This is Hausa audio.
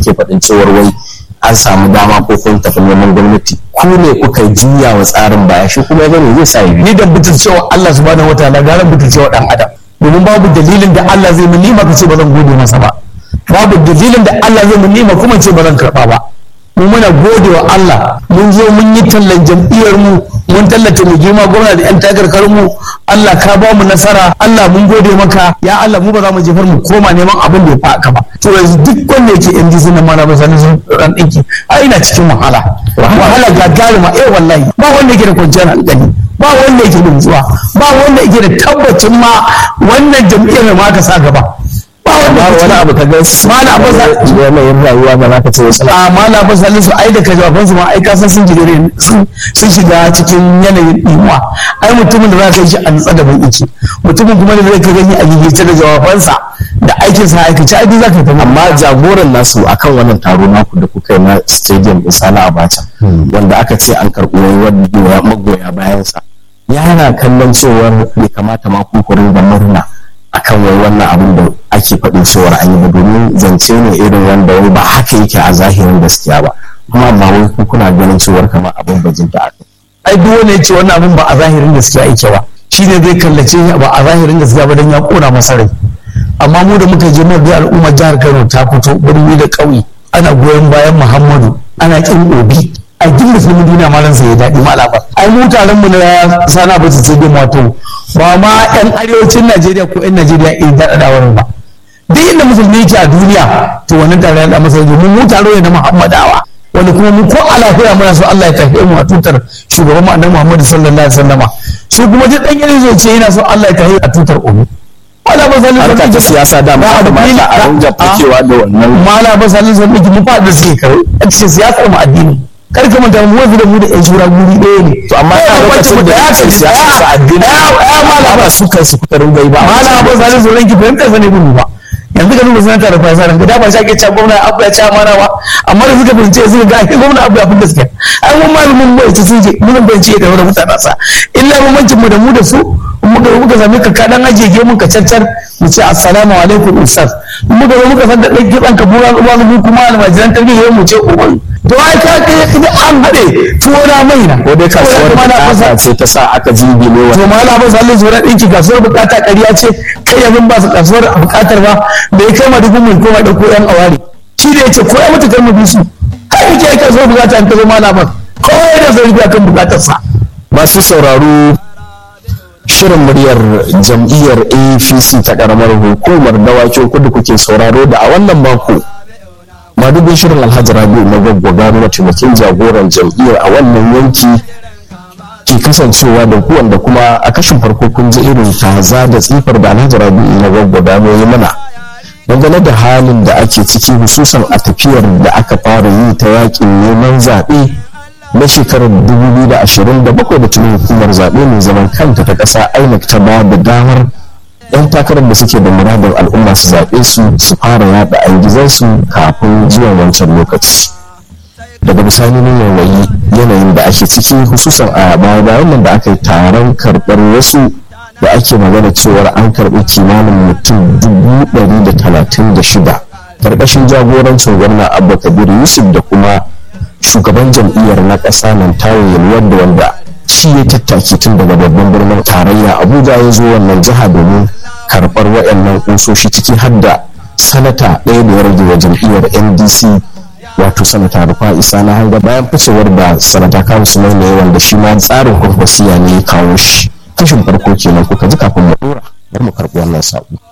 kake faɗin cewar wai an samu dama ko kun tafi neman gwamnati ku ne kuka juya wa tsarin baya shi kuma gani zai sa yi ni da butul cewa Allah subhanahu wataala gara butul cewa dan adam domin babu dalilin da Allah zai mun nima kace ba zan gode masa ba babu dalilin da Allah zai mun nima kuma ce ba zan karba ba mu muna gode wa Allah mun zo mun yi tallan jam'iyyar mu mun tallata mu girma gwamna da yan takarkarin mu Allah ka ba mu nasara Allah mun gode maka ya Allah mu ba za mu jefar mu koma neman abin da ya fa ka ba to yanzu duk wanda yake NDC na mana ba sanin sun ran dinki a ina cikin wahala wahala gagarima eh wallahi ba wanda yake da kwanciyar hankali ba wanda yake da nutsuwa ba wanda yake da tabbacin ma wannan jam'iyyar ma ka sa gaba ba wanda wani abu ka ga Malam Abbas- yanayin rayuwa ba za ka ce wasu a mala ba salisu ai da ka jawabansu ma ai kasan sun jigire sun sun shiga cikin yanayin ɗimuwa ai mutumin da za ka yi shi a nutsa da ban iki mutumin kuma da zai ka gani a gigice da jawabansa da aikinsa a aikace ai duk za ka yi ta amma jagoran nasu akan wannan taro naku da kuka yi na stadium din sani abacha wanda aka ce an karɓi wani magoya bayansa yana kallon cewar bai kamata ma ku ku ringa murna akan wai wannan abin da ake faɗin cewar an yi ba domin zance ne irin wanda wai ba haka yake a zahirin gaskiya ba kuma amma wai ku kuna ganin cewar kamar abin bajinta a kai ai duk wanda ya ce wannan abin ba a zahirin gaskiya yake ba shi ne zai kallace ba a zahirin gaskiya ba don ya kona masa rai amma mu da muka je mu ga al'ummar jihar Kano ta fito birni da ƙauye ana goyon bayan Muhammadu ana kin obi a duk musulmin duniya ma ransa ya daɗi malaba ai mu taron mu na sana ba su ce dai wato ba ma yan arewacin Najeriya ko yan Najeriya in daɗa da wurin ba duk inda musulmi yake a duniya to wannan taron ya da masa domin mu taro ne na Muhammadawa wanda kuma mu ko a lafiya muna so Allah ya tafi mu a tutar shugaban mu annabi Muhammad sallallahu alaihi wasallama shi kuma duk dan yana zai ce yana so Allah ya tafi a tutar obi wala ba zalin harka ta siyasa da ma kamata a ringa fakewa da wannan mala ba zalin sun miki mu fa da suke kare a cikin siyasar mu addini kar ka manta mu wanzu da mu da yan shura guri ɗaya ne to amma Eh, a wacce lokacin mu da ya ya ce ce siyasa sa addini ya mala ba su kansu kuka ringa yi ba mala ba zalin sun ranki fahimtar sa ne gudu ba yanzu ka duba sanata da fasa ranka da ba shi ake cewa gwamna abu ya ci amana ba amma da suka bince suka ga ake gwamna abu ya fi gaskiya ai mun malamin bai ta sun je mun ban ce da wani mutane sa illa bambancin mu da mu da su in muka zo muka sami ka kadan ajiye mun ka cancar mu ce assalamu alaikum ustaz in muka zo muka san da ɗan kitsan ka bura ruwa mu kuma almajiran tarbiyya mu ce uban to ai ka kai ka an haɗe tuwo na mai na ko dai kasuwar bukata ce ta sa aka jibi ne to ma la ba sallin zuwa ɗinki kasuwar bukata ƙarya ce kai yanzu ba su kasuwar bukatar ba da ya kai ma dubu mai koma ɗauko yan awari shi da ya ce ko ya mutu kar mu bi su kai yake ai kasuwar bukata in ka zo ma la ba kawai da zai biya kan bukatarsa masu sauraro shirin muryar jam'iyyar apc ta karamar hukumar dawakin kudu kuke sauraro da a wannan mako madubin shirin alhaji rabi'u na gwaggwagano mataimakin jagoran jam'iyyar a wannan yanki ke kasancewa da ku wanda kuma a kashin farko kun ji irin taza da tsifar da alhaji rabi'u na gwaggwagano ya mana dangane da halin da ake ciki hususan a tafiyar da aka fara yi ta yakin neman zaɓe na shekarar 2027 da tuni hukumar zaɓe mai zaman kanta ta ƙasa inec ta ba da damar 'yan takarar da suke da muradin al'umma su zaɓe su su fara yaɗa aingizansu kafin zuwan wancan lokaci daga bisani ne yanayi yanayin da ake ciki hususan a baya bayan nan da aka yi taron karɓar wasu da ake magana cewar an karɓi kimanin mutum dubu ɗari da talatin da shida ƙarƙashin jagorancin gwamna abba kabir yusuf da kuma shugaban jam'iyyar na ƙasa nan tawo wanda wanda shi ya tattaki tun daga babban birnin tarayya abuja ya zo wannan jiha domin karɓar waɗannan ƙusoshi ciki har da sanata ɗaya da ya rage wa jam'iyyar ndc wato sanata rufa isa na hanga bayan ficewar da sanata kawo su ne wanda shi ma tsarin kwankwasiya ne ya kawo shi kashin farko kenan kuka ji kafin mu ɗora bari mu karɓi wannan saƙo